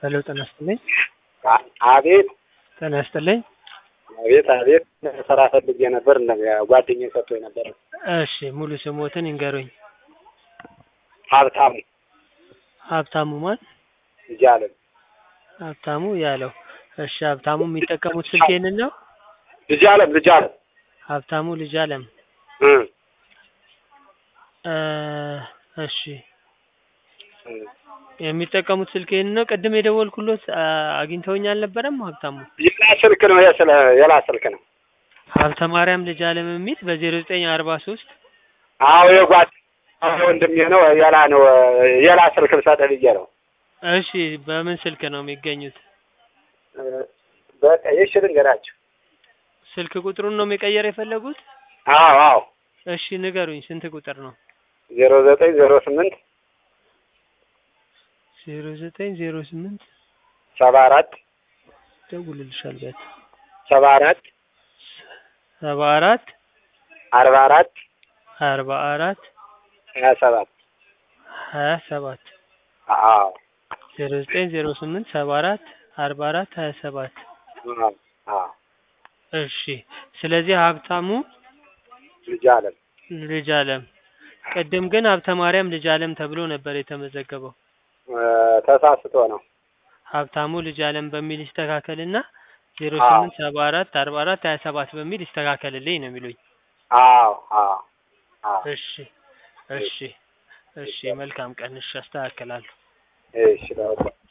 ሄሎ ጤና ይስጥልኝ። አ- አቤት ጤና ይስጥልኝ። አቤት አቤት ስራ ፈልጌ ነበር። እንደ ጓደኛዬ ሰጥቶኝ ነበር። እሺ ሙሉ ስሞትን ይንገሩኝ። ሀብታሙ ሀብታሙ ማን? እያለን ሀብታሙ ያለው። እሺ ሀብታሙ የሚጠቀሙት ስልክ ይሄንን ነው? ልጅ አለም ልጅ አለም ሀብታሙ ልጅ አለም። እ እ እሺ እ የሚጠቀሙት ስልክ ይሄንን ነው? ቅድም የደወልኩሎት አ- አግኝተውኝ አልነበረም? ሀብታሙ የላ ስልክ ነው የስለ የላ ስልክ ነው። ሀብተ ማርያም ልጅ አለም የሚል በዜሮ ዘጠኝ አርባ ሶስት አዎ የጓድ አዎ ወንድሜ ነው። የላ ነው የላ ስልክ ልሰጥህ ብዬ ነው። እሺ በምን ስልክ ነው የሚገኙት? እ በቃ ይሽ ልንገራችሁ። ስልክ ቁጥሩን ነው መቀየር የፈለጉት? አዎ አዎ እሺ ንገሩኝ፣ ስንት ቁጥር ነው? ዜሮ ዘጠኝ ዜሮ ስምንት ዜሮ ዘጠኝ ዜሮ ስምንት ሰባ አራት ደውልልሻል በት ሰባ አራት ሰባ አራት አርባ አራት አርባ አራት ሀያ ሰባት ሀያ ሰባት አዎ ዜሮ ዘጠኝ ዜሮ ስምንት ሰባ አራት አርባ አራት ሀያ ሰባት አዎ አዎ እሺ ስለዚህ ሀብታሙ ልጅ አለም ልጅ አለም ቅድም ግን ሀብተ ማርያም ልጅ አለም ተብሎ ነበር የተመዘገበው እ ተሳስቶ ነው። ሀብታሙ ልጅ አለም በሚል ይስተካከልና ዜሮ አዎ። ስምንት ሰባ አራት አርባ አራት ሀያ ሰባት በሚል ይስተካከልልኝ ነው የሚሉኝ አዎ አዎ አዎ እሺ እሺ እሺ መልካም ቀን እሺ አስተካክላለሁ እሺ በቃ